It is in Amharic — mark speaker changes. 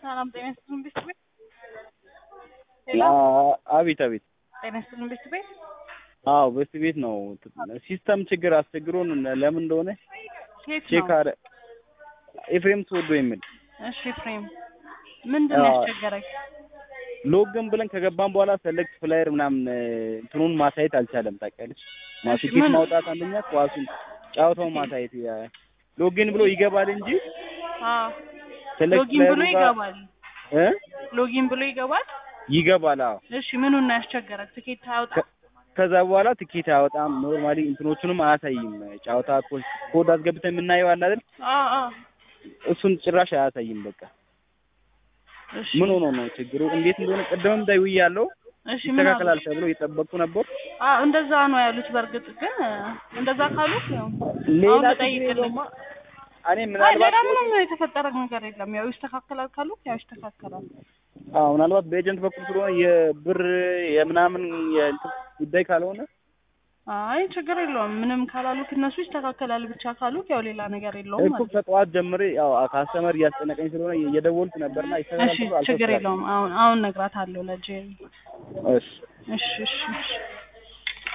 Speaker 1: ሰላም ጤና ይስጥልን ቤት ቤት ሄሎ
Speaker 2: አቤት አቤት።
Speaker 1: ጤና ይስጥልን ቤት ቤት
Speaker 2: አዎ በስ ቤት ነው። ሲስተም ችግር አስቸግሮን ለምን እንደሆነ
Speaker 1: የት
Speaker 2: ቼክ
Speaker 1: ነው?
Speaker 2: አረ ኤፍሬም ተወዶ የሚል
Speaker 1: እሺ ፍሬም ምንድን ነው
Speaker 2: አዎ።
Speaker 1: ያስቸገረኝ?
Speaker 2: ሎግን ብለን ከገባን በኋላ ሰለክት ፍላየር ምናምን እንትኑን ማሳየት አልቻለም። ታውቂያለሽ
Speaker 1: እሺ፣
Speaker 2: ማቲኬት
Speaker 1: ምን-
Speaker 2: ማውጣት አንደኛ ኳሱን ጨዋታውን ማሳየት ያ- ሎጊን ብሎ ይገባል እንጂ
Speaker 1: አዎ
Speaker 2: ሰለክት
Speaker 1: ሎጊን ብሎ
Speaker 2: ፍላየሩ ጋር
Speaker 1: ይገባል።
Speaker 2: እ
Speaker 1: ሎጊን ብሎ ይገባል።
Speaker 2: ይገባል። አዎ
Speaker 1: እሺ ምኑን ነው ያስቸገረክ? ትኬት አያወጣ
Speaker 2: ከ- ከዛ በኋላ ትኬት አያወጣም። ኖርማሊ እንትኖቹንም አያሳይም። ጨዋታ ኮ- ኮድ አስገብተን የምናየው አለ አይደል?
Speaker 1: አዎ አዎ
Speaker 2: እሱን ጭራሽ አያሳይም። በቃ
Speaker 1: እሺ
Speaker 2: ምን ሆኖ ነው ችግሩ? እንዴት እንደሆነ ቅድምም ደውዬ ያለው
Speaker 1: እሺ ምን አሉ?
Speaker 2: ይስተካከላል ተብሎ እየጠበቅኩ ነበር።
Speaker 1: አዎ እንደዛ ነው ያሉት። በእርግጥ ግን እንደዛ ካሉት ያው
Speaker 2: ሌላ
Speaker 1: አሁን
Speaker 2: ችግር
Speaker 1: ልጠይቅልኝ።
Speaker 2: የለውማ። እኔ
Speaker 1: አይ
Speaker 2: ምናልባት
Speaker 1: ሌላ ምንም የተፈጠረ ነገር የለም። ያው ይስተካከላል ካሉት ያው ይስተካከላል።
Speaker 2: አዎ ምናልባት በኤጀንት በኩል ስለሆነ የብር የምናምን የእንትን ጉዳይ ካልሆነ
Speaker 1: አይ ችግር የለውም። ምንም ካላሉት እነሱ ይስተካከላል ብቻ ካሉት ያው ሌላ ነገር የለውም
Speaker 2: እኮ
Speaker 1: ማለት ነው።
Speaker 2: ከጠዋት ጀምሬ ያው ካስተመር እያስጨነቀኝ ስለሆነ እየደወልኩ ነበርና ይስተካከላል
Speaker 1: እሺ
Speaker 2: ተብሎ
Speaker 1: ችግር
Speaker 2: አልተስተካከለም።
Speaker 1: የለውም። አሁን አሁን እነግራታለሁ ለጄሪ።
Speaker 2: እሺ
Speaker 1: እሺ እሺ እሺ